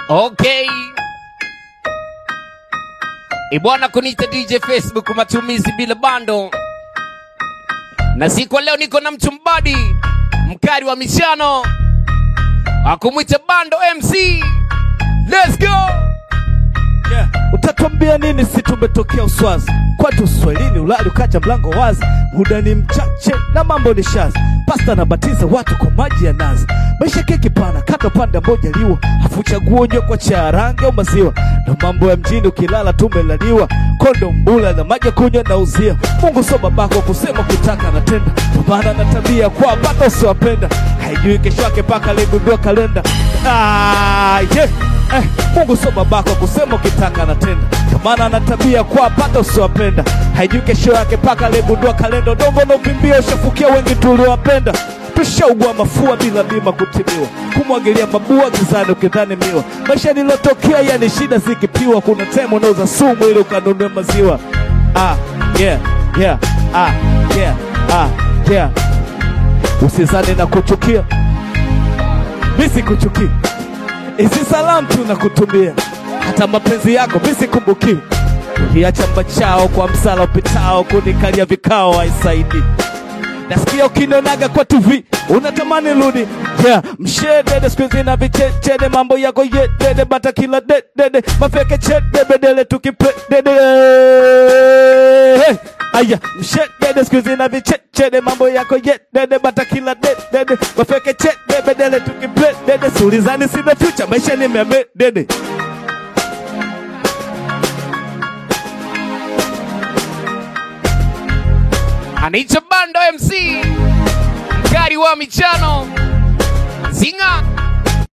Okay. Ibwana kunita DJ Facebook matumizi bila bando. Na siku ya leo niko na mchumbadi mkari wa michano akumwita bando MC. Let's go. Yeah. Utatwambia nini si tumetokea Uswazi kwetu Uswahilini, ulali ukacha mlango wazi, muda ni mchache na mambo ni shazi. Pasta na batiza watu kwa maji ya nazi, maisha keki pana, kata panda moja liwa, afu chaguo unywe kwa cha rangi au maziwa. Ndo mambo ya mjini, ukilala tumelaliwa, kondo mbula na maji ya kunywa na uzia. Mungu sio babako kusema kutaka natenda, kwa maana na tabia kwa bata usiwapenda, haijui kesho yake mpaka aligundua kalenda. Ah, yeah. Eh, Mungu sio babako kusema ukitaka natenda, kwa maana ana tabia kwa pata usiwapenda, haijui kesho yake mpaka aligundua kalenda. Udongo na ukimbia ushafukia wengi tuliowapenda, tushaugua mafua bila bima kutibiwa, kumwagilia mabua gizani ukidhani miwa. Maisha nilotokea yani shida zikipiwa, kuna time unauza sumu ili ukanunue maziwa. Ah, yeah, yeah, ah, yeah, ah, yeah. Usizani na kuchukia, mi sikuchukia Hizi salamu tunakutumia, hata mapenzi yako misikumbuki. Ukiacha mbachao kwa msala upitao, kunikalia vikao haisaidi. Nasikia ukinionaga kwa TV unatamani rudi, yeah. Mshedede siku hizi na vichechede, mambo yako yedede, bata kila dedede, mafeke chede bedele tukipedede hey. Aya, mshedede siku hizi na vichechede, mambo yako yedede, bata kila dedede, mafeke chede bedele tukipedede, sulizani sina future, maisha ni memedede Anaitwa bando MC mkari wa michano zinga